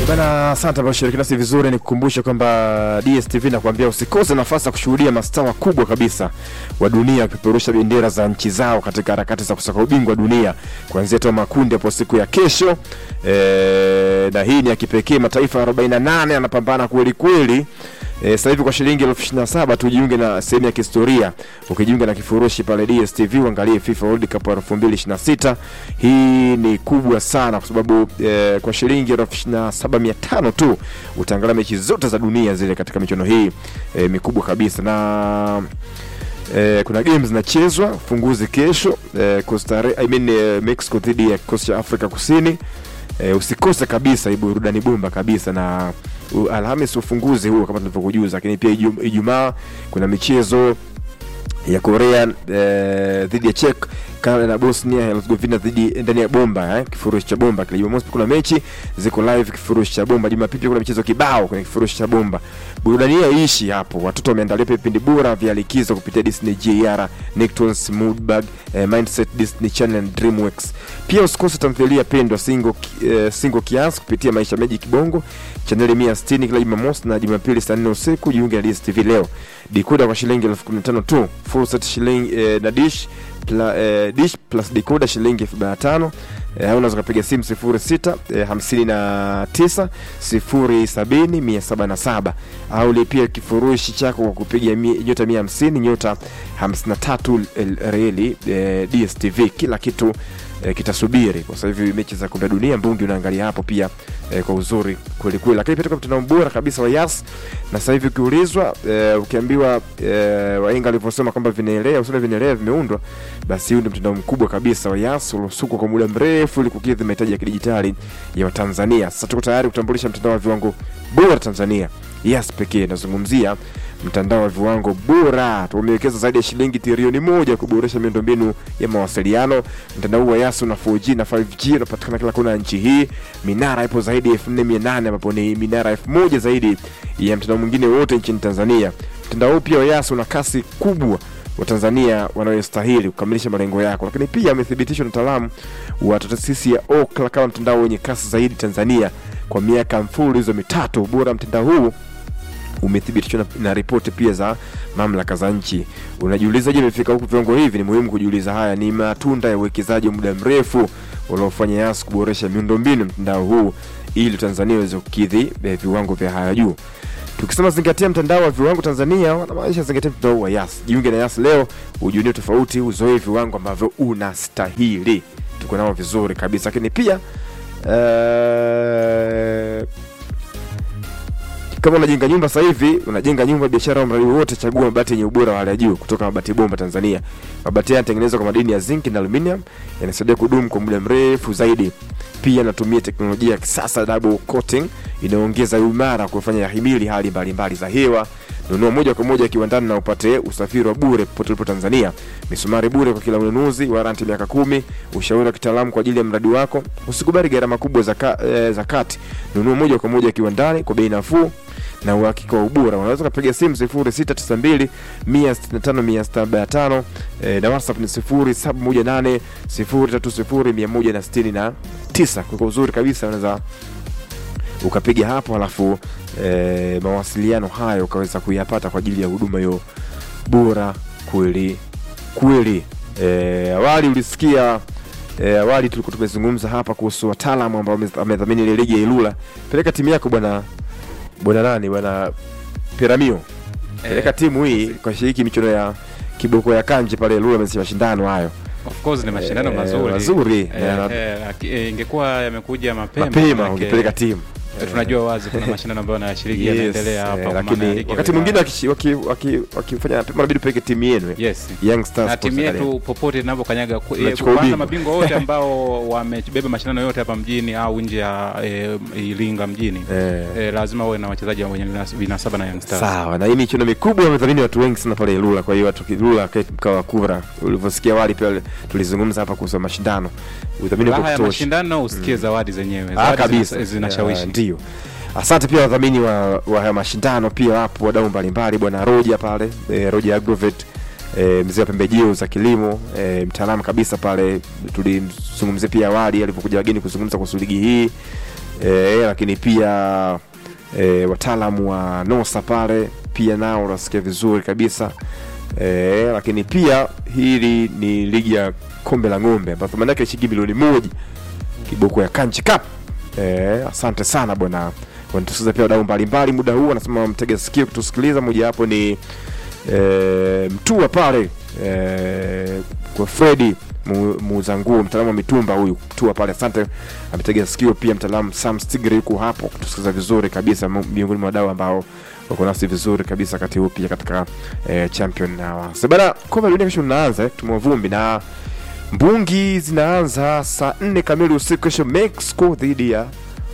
Bana, asante kwa kushiriki nasi vizuri. Ni kukumbusha kwamba DSTV nakuambia usikose nafasi ya kushuhudia mastaa wakubwa kabisa wa dunia wakipeperusha bendera za nchi zao katika harakati za kusaka ubingwa wa dunia kuanzia tu makundi hapo siku ya kesho e, na hii ni ya kipekee. Mataifa 48 yanapambana kweli kweli. E, sasa hivi kwa shilingi elfu ishirini na saba tujiunge na sehemu ya kihistoria. Ukijiunga na kifurushi pale DSTV uangalie FIFA World Cup 2026. Hii ni kubwa sana kwa sababu e, kwa shilingi elfu ishirini na saba mia tano tu utaangalia mechi zote za dunia zile katika michuano hii e, mikubwa kabisa na Eh, kuna games zinachezwa funguzi kesho eh, Costa Rica, I mean, eh, Mexico dhidi ya kikosi cha Afrika Kusini eh, usikose kabisa, hii burudani bomba kabisa na uh, Alhamis ufunguzi huo kama tulivyokujuza, lakini pia Ijum- Ijumaa kuna michezo ya Korea eh, dhidi ya Czech, Canada na Bosnia Herzegovina dhidi ndani ya bomba eh, kifurushi cha bomba kile. Jumamosi kuna mechi ziko live kifurushi cha bomba. Jumapili pia kuna michezo kibao kwenye kifurushi cha bomba. Burudani hiyo ishi hapo. Watoto wameandalia pia vipindi bora vya likizo kupitia Disney JR, Nicktoons, Moodbug, eh, Mindset, Disney Channel na Dreamworks. Pia usikose tamthilia pendwa single, ki- eh, single kiasi kupitia Maisha Meji Kibongo chaneli 160 kila Jumamosi na Jumapili saa 4 usiku. Jiunge na DStv leo. Decoder kwa shilingi elfu kumi na tano tu, full set shilingi eh, na dish pla, eh, dish plus decoder shilingi elfu arobaini na tano eh, au unaweza kupiga simu 06 eh, 59 070 177 au lipia kifurushi chako kwa kupiga mi- nyota 150 nyota 53 el- reli eh, DStv kila kitu eh, kitasubiri kwa sasa hivi mechi za kombe la dunia mbungi unaangalia hapo pia eh, kwa uzuri kweli kweli, lakini pia tuko mtandao bora kabisa wa Yas na sasa hivi ukiulizwa eh, ukiambiwa eh, wainga alivyosema kwamba vinaelea usile vinaelea vimeundwa, basi huu ndio mtandao mkubwa kabisa wa Yas uliosukwa kwa muda mrefu ili kukidhi mahitaji ya kidijitali ya Watanzania. Sasa tuko tayari kutambulisha mtandao wa viwango bora Tanzania, Yas pekee. Nazungumzia mtandao wa viwango bora. Tumewekeza zaidi ya shilingi trilioni moja kuboresha miundombinu ya mawasiliano. Mtandao huu wa Yas una 4G na 5G unapatikana kila kona ya nchi hii. Minara ipo zaidi ya 4800 ambapo ni minara 1000 zaidi ya mtandao mwingine wote nchini Tanzania. Mtandao huu pia wa Yas una kasi kubwa Watanzania wanayostahili kukamilisha malengo yako, lakini pia amethibitishwa na wataalamu wa taasisi ya Ookla kama mtandao wenye kasi zaidi Tanzania kwa miaka mfululizo mitatu. Ubora wa mtandao huu umethibitishwa na, na ripoti pia za mamlaka za nchi. Unajiuliza, je, imefika huku viwango hivi? Ni muhimu kujiuliza. Haya ni matunda ya uwekezaji wa muda mrefu unaofanya Yas kuboresha miundombinu mtandao huu ili Tanzania iweze kukidhi eh, viwango vya haya juu. Tukisema zingatia mtandao wa viwango Tanzania, wanamaanisha zingatia mtandao wa Yas. Jiunge na Yas leo, ujiunie tofauti, uzoe viwango ambavyo unastahili. Tuko nao vizuri kabisa, lakini pia eh, kama unajenga nyumba sasa hivi, unajenga nyumba, biashara au mradi wowote, chagua mabati yenye ubora wa hali ya juu kutoka Mabati Bomba Tanzania. Mabati haya yanatengenezwa kwa madini ya zinc na aluminium, yanasaidia kudumu kwa muda mrefu zaidi. Pia yanatumia teknolojia ya kisasa double coating inayoongeza uimara kufanya yahimili hali mbalimbali za hewa. Nunua moja kwa moja kiwandani na upate usafiri wa bure popote ulipo Tanzania. Misumari bure kwa kila ununuzi, waranti miaka kumi, ushauri wa kitaalamu kwa ajili ya mradi wako. Usikubali gharama kubwa za, ka, eh, za kati. Nunua moja kwa moja kiwandani kwa bei nafuu na uhakika wa ubora. Unaweza kupiga simu 0692 165 175 eh, na WhatsApp ni 0718 030 169. Kwa uzuri kabisa unaweza ukapiga hapo halafu e, mawasiliano hayo ukaweza kuyapata kwa ajili ya huduma hiyo bora kweli kweli. E, awali ulisikia e, awali tulikuwa tumezungumza hapa kuhusu wataalamu ambao wame- wamedhamini ile ligi ya Ilula. Peleka timu yako bwana bwana nani bwana Piramio, peleka Eh, timu hii kwa shiriki michuano ya kiboko ya kanje pale Ilula, amesema mashindano hayo Of course ni mashindano Eh, mazuri mazuri. Eh, Eh, eh, laki- eh, ingekuwa yamekuja mapema mapema, manake, ungepeleka timu eh, tunajua wazi kuna mashindano ambayo yanashiriki Yes, yanaendelea hapa eh, kwa maana ya lakini ligi ya wakati wilaya. mwingine wakishi- waki- waki- wakifanya mapema inabidi upeleke timu yenu yes Young Stars na Sports timu Academy. yetu popote inavyokanyaga ku- eh, Tunachukua kwanza ubingwa. mabingwa wote ambao wamebeba mashindano yote hapa mjini au nje ya eh, Iringa mjini Eh. eh, lazima uwe na wachezaji wenye vinas- vinasaba na Young Stars. sawa na hii michuano mikubwa wamedhamini watu wengi sana pale Ilula. Kwa hiyo watu Ilula kae mkao wa kura, ulivyosikia awali pia tulizungumza hapa kuhusu mashindano, udhamini Raha kwa ya kutosha mashindano usikie zawadi zenyewe Ah, zawadi kabisa zina- zinashawishi Ah, ndio. Asante pia wadhamini wa, wa haya mashindano pia wapo wadau mbalimbali, bwana Roja pale e, Roja Agrovet e, mzee wa pembejeo za kilimo e, mtaalamu kabisa pale. Tulimzungumzia pia awali alipokuja wageni kuzungumza kuhusu ligi hii e, lakini pia e, wataalamu wa nosa pale pia nao unasikia vizuri kabisa e, lakini pia hili ni ligi ya kombe la ng'ombe ambapo thamani yake shilingi milioni moja kiboko ya kanchi cup e, asante sana bwana wanatusikiza pia wadau mbalimbali muda huu anasema mtega sikio kutusikiliza mojawapo ni e, mtua pale e, kwa fredi mu- muuza nguo mtaalamu wa mitumba huyu mtua pale asante ametega sikio pia mtaalamu sam stigri yuko hapo kutusikiliza vizuri kabisa mu- miongoni mwa wadau ambao wako nasi vizuri kabisa wakati huu pia katika e, champion hours bana kombe la dunia kesho linaanza tumwa vumbi na mbungi zinaanza saa nne kamili usiku kesho mexico dhidi ya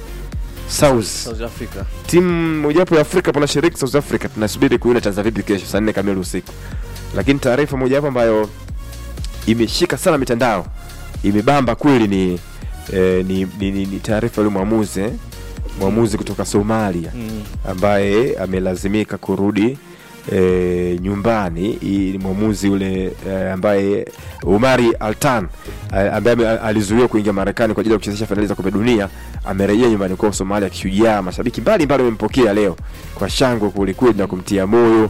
south South Africa. timu mojawapo ya afrika panashiriki south africa tunasubiri kuiona itaanza vipi kesho saa nne kamili usiku lakini taarifa mojawapo ambayo imeshika sana mitandao imebamba kweli ni eh, ni, ni, ni, ni taarifa yule mwamuzi eh? mwamuzi kutoka somalia Mm. ambaye amelazimika kurudi e, nyumbani Hii ni mwamuzi yule e, ambaye umari altan a- ambaye ame- alizuiwa kuingia marekani kwa ajili ya kuchezesha fainali za kombe dunia amerejea nyumbani kwao somalia kishujaa mashabiki mbalimbali wamempokea leo kwa shangwe kwelikweli na kumtia moyo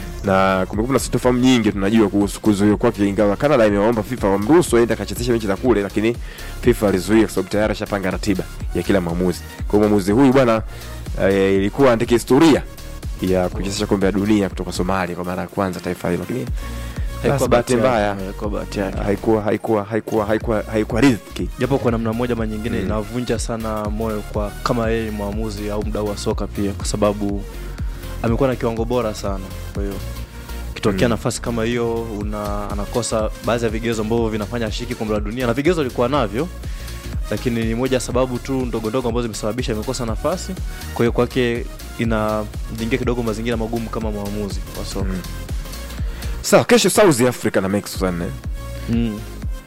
na kumekuwa na sitofahamu nyingi tunajua kuhusu kuzuiwa kwake ingawa canada imewaomba fifa wamruhusu aende akachezesha mechi za kule lakini fifa alizuia kwa sababu tayari ashapanga ratiba ya kila mwamuzi kwa hiyo mwamuzi huyu bwana eh, ilikuwa andike historia ya kuchezesha kombe la dunia kutoka somalia kwa mara ya kwanza taifa hilo lakini basi bahati yake. mbaya Haikuwa bahati yake. haikuwa haikuwa haikuwa haikuwa haikuwa riziki japo kwa namna moja ama nyingine Mm. inavunja sana moyo kwa kama yeye ni mwamuzi au mdau wa soka pia kwa sababu amekuwa na kiwango bora sana kwa hiyo kitokea Mm. nafasi kama hiyo una anakosa baadhi ya vigezo ambavyo vinafanya ashiki kombe la dunia na vigezo alikuwa navyo lakini ni moja ya sababu tu ndogo ndogo ambazo zimesababisha amekosa nafasi kwa hiyo kwake inamjingia kidogo mazingira magumu kama mwamuzi wa soka Mm. sawa kesho south africa na mexico saa nne mm.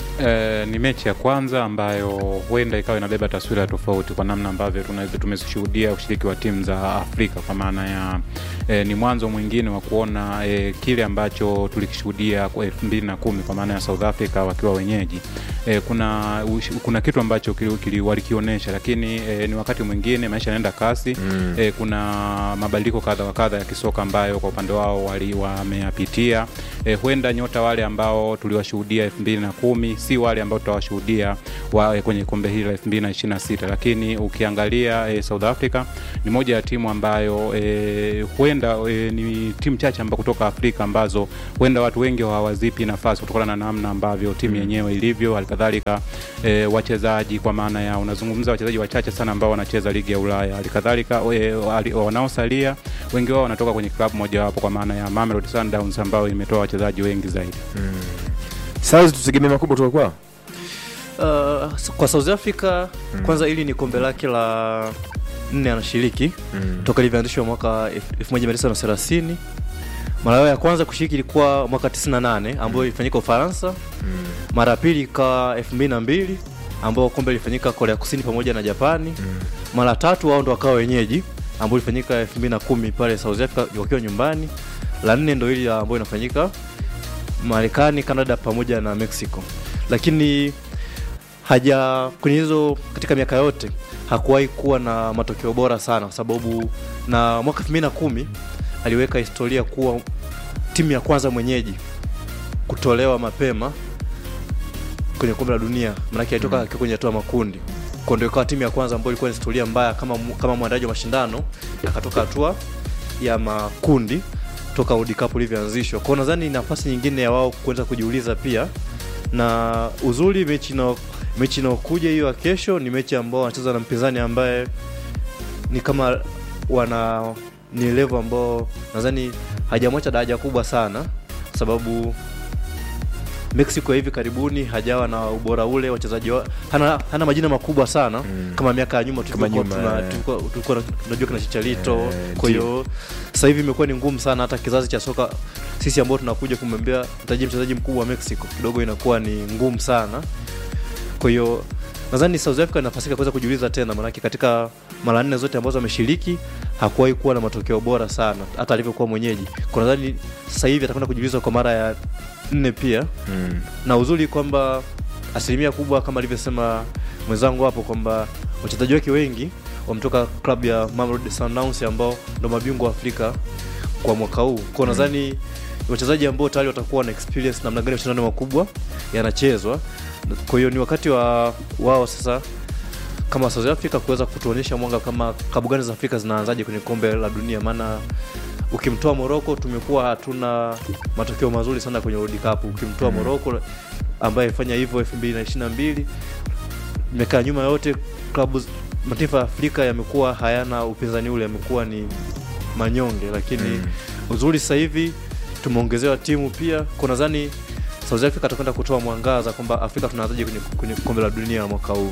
E, ni mechi ya kwanza ambayo huenda ikawa inabeba taswira tofauti kwa namna ambavyo tunaweza tumeshuhudia ushiriki wa timu za Afrika kwa maana ya e, ni mwanzo mwingine wa kuona e, kile ambacho tulikishuhudia kwa elfu mbili na kumi kwa maana ya South Africa wakiwa wenyeji e, kuna ush, kuna kitu ambacho kili, kili, walikionyesha lakini e, ni wakati mwingine maisha yanaenda kasi Mm. e, kuna mabadiliko kadha wa kadha ya kisoka ambayo kwa upande wao wali wameyapitia e, huenda nyota wale ambao tuliwashuhudia elfu mbili na kumi si wale ambao tutawashuhudia wa, e, kwenye kombe hili la elfu mbili na ishirini na sita lakini ukiangalia e, South Africa ni moja ya timu ambayo e, huenda e, ni timu chache amba kutoka Afrika ambazo huenda watu wengi hawazipi nafasi kutokana na namna ambavyo timu yenyewe ilivyo halikadhalika e, wachezaji kwa maana ya unazungumza wachezaji wachache sana ambao wanacheza ligi ya Ulaya halikadhalika e, wali- wanaosalia wengi wao wanatoka kwenye klabu mojawapo kwa maana ya Mamelodi Sundowns ambayo imetoa wachezaji wengi zaidi south tutegemea makubwa kutoka kwao Uh, kwa South Africa Mm. kwanza hili ni kombe lake la nne anashiriki Mm. toka ilivyoanzishwa mwaka 1930 mara yao ya kwanza kushiriki ilikuwa mwaka 98 ambayo ilifanyika Ufaransa Mm. mara ya pili ikawa 2002 ambao kombe ilifanyika Korea Kusini pamoja na Japani Mm. mara tatu wao ndo wakawa wenyeji ambao ilifanyika 2010 pale South Africa wakiwa nyumbani la nne ndo hili ambayo inafanyika Marekani, Canada pamoja na Mexico lakini haja kwenye hizo katika miaka yote hakuwahi kuwa na matokeo bora sana kwa sababu na mwaka 2010 aliweka historia kuwa timu ya kwanza mwenyeji kutolewa mapema kwenye kombe la dunia manake alitoka Mm. akiwa kwenye hatua ya makundi kwa ndio ikawa timu ya kwanza ambayo ilikuwa ni historia mbaya kama mu- kama mwandaji wa mashindano akatoka hatua ya makundi toka World Cup ilivyoanzishwa kwao nadhani ni nafasi nyingine ya wao kuweza kujiuliza pia na uzuri mechi na mechi inayokuja hiyo ya kesho ni mechi ambao wanacheza na mpinzani ambaye ni kama wana ni level ambao nadhani hajamwacha daraja kubwa sana sababu Mexico hivi karibuni hajawa na ubora ule wachezaji wa, hana, hana majina makubwa sana Mm. kama miaka ya nyuma Kama tulikuwa nyuma, tuna- eh. tulikuwa tulikuwa tunajua kina Chicharito Eh, kwa hiyo sasa hivi imekuwa ni ngumu sana hata kizazi cha soka sisi ambao tunakuja kumwambia mtaji mchezaji mkubwa wa Mexico kidogo inakuwa ni ngumu sana kwa hiyo nadhani South Africa inafasika kuweza kujiuliza tena maanake katika mara nne zote ambazo ameshiriki hakuwahi kuwa na matokeo bora sana hata alivyokuwa mwenyeji kwa nadhani sasa hivi atakwenda kujiuliza kwa mara ya nne pia Mm. na uzuri kwamba asilimia kubwa kama alivyosema mwenzangu hapo kwamba wachezaji wake wengi wametoka klabu ya Mamelodi Sundowns ambao ndo mabingwa wa Afrika kwa mwaka huu kwa nadhani wachezaji ambao tayari watakuwa na experience namna gani mashindano makubwa yanachezwa kwa hiyo ni wakati wa wao sasa kama South Africa kuweza kutuonyesha mwanga kama klabu gani za Afrika zinaanzaje kwenye kombe la dunia maana ukimtoa Morocco tumekuwa hatuna matokeo mazuri sana kwenye World Cup ukimtoa Morocco ambaye fanya hivyo 2022 imekaa nyuma yote klabu mataifa ya Afrika yamekuwa hayana upinzani ule yamekuwa ni manyonge lakini uzuri sasa hivi tumeongezewa timu pia kwa nadhani South Africa atakwenda kutoa mwangaza kwamba Afrika tunaanzaje kwenye, kwenye kombe la dunia mwaka huu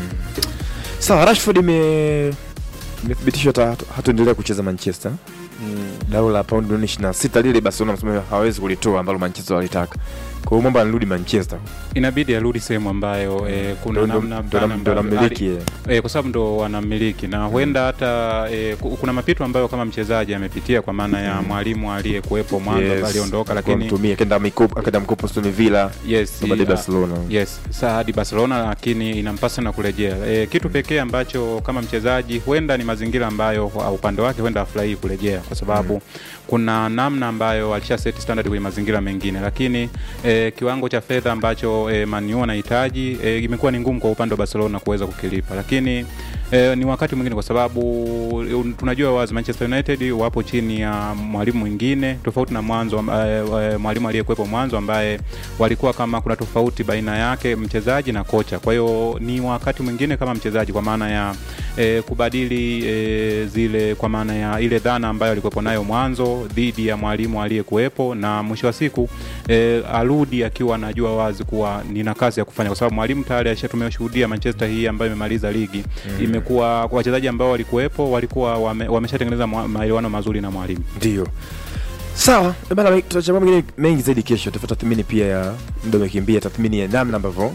sawa rashford ime imethibitishwa hata- hataendelea kucheza manchester mm. dau la paundi milioni 26 lile barcelona msema hawezi kulitoa ambalo manchester walitaka kwa hiyo mwamba anarudi manchester inabidi arudi sehemu ambayo eh, kuna Ndo- ndo- namna ndo- fulani ndo ambavyo- namiliki, ali- eh. eh, kwa sababu ndo wanamiliki na huenda hata eh, ku- kuna mapito ambayo kama mchezaji amepitia kwa maana ya mwalimu aliyekuwepo mwanzo Yes, aliondoka alikuwa lakini mtumia kenda mikopo akenda mkopo Aston Villa yes, na baadaye ah, Barcelona yes saa hadi barcelona lakini inampasa na kurejea e, kitu pekee ambacho kama mchezaji huenda ni mazingira ambayo kwa upande wake huenda afurahii kurejea kwa sababu mm. kuna namna ambayo alisha set standard kwenye mazingira mengine lakini e, kiwango cha fedha ambacho e, manu anahitaji e, imekuwa ni ngumu kwa upande wa barcelona kuweza kukilipa lakini E, ni wakati mwingine kwa sababu un- tunajua wazi Manchester United wapo chini ya mwalimu mwingine tofauti na mwanzo amba- e, e, mwalimu aliyekuwepo mwanzo ambaye walikuwa kama kuna tofauti baina yake mchezaji na kocha. Kwa hiyo ni wakati mwingine kama mchezaji kwa maana ya e, kubadili e, zile kwa maana ya ile dhana ambayo alikuwepo nayo mwanzo dhidi ya mwalimu aliyekuwepo, na mwisho wa siku e, arudi akiwa anajua wazi kuwa nina kazi ya kufanya, kwa sababu mwalimu tayari alisha tumeshuhudia Manchester hii ambayo imemaliza ligi mm. imekuwa kwa wachezaji ambao walikuwepo walikuwa wame, wameshatengeneza mwa- maelewano mazuri na mwalimu. ndio sawa Eh, bana tutachambua mengine mengi zaidi kesho tafata tathmini pia ya muda umekimbia tathmini ya namna ambavyo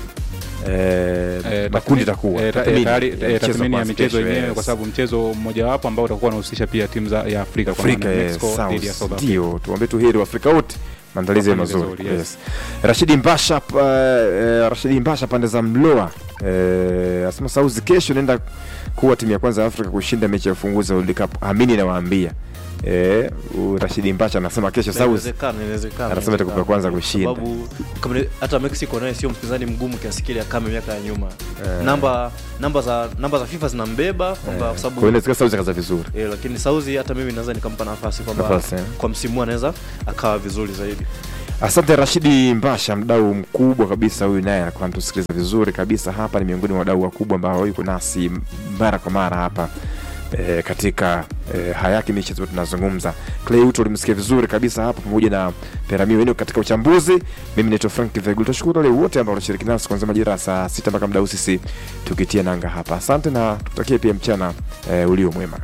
eh, Eh, makundi tathmini- itakuwa eh, ta- eh, Tathmini tayari- ya eh, mchezo tathmini ya kwanza michezo kesho, yenyewe yes. kwa sababu mchezo mmojawapo ambao utakuwa unahusisha pia timu za ya Afrika kwa Afrika maana ya yes, Mexico dhidi ya South. South Africa. ndio tuambie tu heri wa Afrika wote maandalizi ya Wafanye mazuri vizuri, yes. yes. Rashidi Mbasha uh, uh, Rashidi Mbasha pande za Mloa uh, asema Sauzi kesho naenda kuwa timu ya kwanza ya Afrika kushinda mechi ya ufunguzi wa World Cup amini nawaambia eh, uh, Rashidi Mbasha anasema kesho Sauzi Inawezekana, inawezekana, Anasema itakuwa inawezekana. kwanza kushinda. Sababu kama ni- hata Mexico naye sio mpinzani mgumu kiasi kile kama miaka ya nyuma. Eh. Namba namba za namba za FIFA zinambeba kwamba kwa kwa hiyo sababu inawezekana Sauzi akaza vizuri eh, lakini Sauzi hata mimi naweza nikampa nafasi kwamba Nafasi, eh. kwa msimu huu anaweza akawa vizuri zaidi. Asante Rashidi Mbasha, mdau mkubwa kabisa huyu, naye anakuwa anatusikiliza vizuri kabisa hapa. Ni miongoni mwa wadau wakubwa ambao yuko nasi mara kwa mara hapa e, katika e, hayaki michezo ambayo tunazungumza. Clay Uto ulimsikia vizuri kabisa hapa, pamoja na Perami Wenu katika uchambuzi. Mimi naitwa Frank Vegul. Tashukuru wale wote ambao wanashiriki nasi kuanzia majira ya saa sita mpaka mdau sisi tukitia nanga hapa. Asante na tutakie pia mchana e, ulio mwema.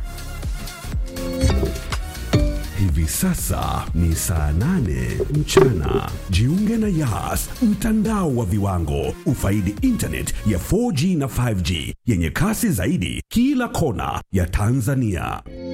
Hivi sasa ni saa nane mchana. Jiunge na Yas, mtandao wa viwango. Ufaidi internet ya 4G na 5G yenye kasi zaidi kila kona ya Tanzania.